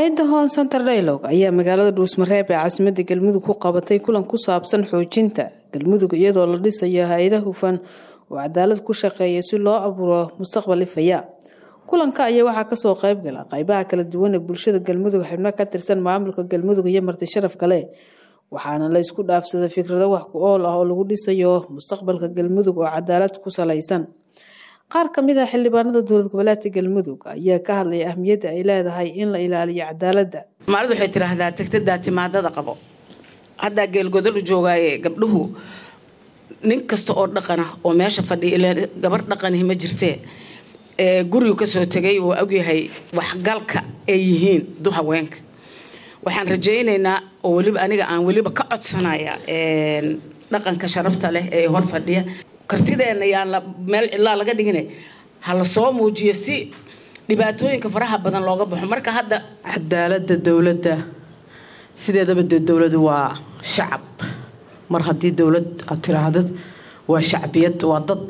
hay-adda hon center dialog ayaa magaalada dhuusmareeb ee caasimadda galmudug ku qabatay kulan ku saabsan xoojinta galmudug iyadoo la dhisayo hay-ada hufan oo cadaalad ku shaqeeya si loo abuuro mustaqbal ifaya kulanka ayaa waxaa kasoo qayb gala qaybaha kala duwan ee bulshada galmudug xibno ka tirsan maamulka galmudug iyo marti sharaf kale waxaana la isku dhaafsaday fikrado wax ku ool ah oo lagu dhisayo mustaqbalka galmudug oo cadaalad ku salaysan qaar ka mid ah xildhibaanada dowlad goboleedka galmudug ayaa ka hadlaya ahmiyadda ay leedahay in la ilaaliyo cadaaladda maalid waxay tiraahdaa tegtadaa timaadada qabo haddaa geelgodol u joogaaye gabdhuhu nin kasta oo dhaqana oo meesha fadhiya ilaa gabar dhaqanihi ma jirtee ee gurigu kasoo tegay uu ogyahay waxgalka ay yihiin du haweenka waxaan rajaynaynaa oo weliba aniga aan weliba ka codsanaya dhaqanka sharafta leh ee hor fadhiya kartideenna yaan meel cidlaa laga dhigina ha la soo muujiyo si dhibaatooyinka faraha badan looga baxo marka hadda cadaaladda dowladda sideedaba dee dowladu waa shacab mar haddii dowlad aad tiraahdo waa shacbiyad waa dad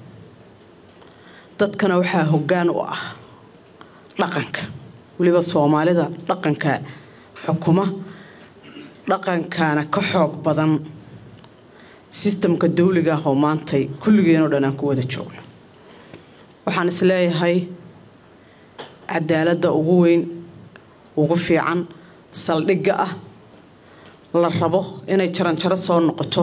dadkana waxaa hoggaan u ah dhaqanka weliba soomaalida dhaqanka xukuma dhaqankaana ka xoog badan sistamka dawliga ah oo maantay kulligeenoo dhan aan ku wada joogno waxaan is leeyahay cadaaladda ugu weyn ugu fiican saldhigga ah la rabo inay jaranjaro soo noqoto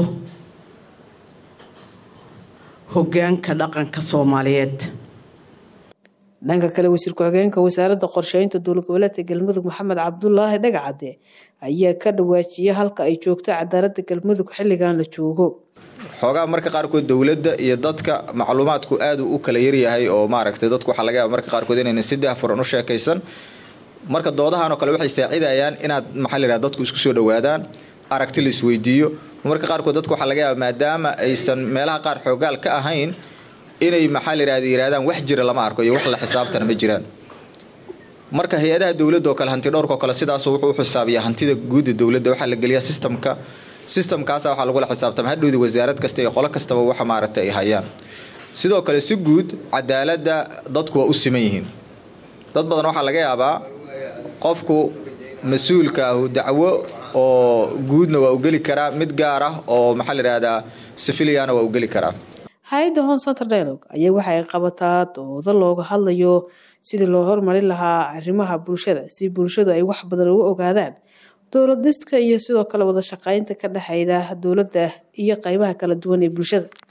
hoggaanka dhaqanka soomaaliyeed dhanka kale wasiir ku-xigeenka wasaaradda qorsheynta dowlad goboleedka galmudug maxamed cabdulaahi dhagacade ayaa ka dhawaajiyay halka ay joogto cadaaladda galmudug xilligan la joogo xoogaa marka qaarkood dowladda iyo dadka macluumaadku aad u kala yaryahay oo maaragtay dadku waxaa laga yaaba marka qaarkood inayna si daahfuran u sheekaysan marka doodahan oo kale waxay saacidayaan inaad maxaa la yidhahda dadku isku soo dhowaadaan aragti la isweydiiyo marka qaarkood dadku waxaa laga yaaba maadaama aysan meelaha qaar xoogaal ka ahayn inay maxaa la yidhahda yidhahdaan wax jira lama arko iyo wax la xisaabtana ma jiraan marka hay-adaha dowladda oo kale hanti dhowrka oo kale sidaasu wuxuu u xisaabiyaa hantida guudda dowladda waxaa la geliyaa sistamka sistamkaasa waxaa lagula xisaabtama hadhowdi wasaarad kasta iyo qolo kastaba waxa maaragtay ay hayaan sidoo kale si guud cadaaladda dadku waa u siman yihiin dad badan waxaa laga yaabaa qofku mas-uulka ahu dacwo oo guudna waa u geli karaa mid gaar ah oo maxaa la yidhahdaa sifiliana waa u geli karaa hay-adda hon center dialog ayaa waxa ay qabataa doodo looga hadlayo sidii loo hormarin lahaa arrimaha bulshada si bulshadu ay wax badan uga ogaadaan dowlad dhiska iyo sidoo kale wada shaqeynta ka dhexeyda dowladda iyo qeybaha kala duwan ee bulshada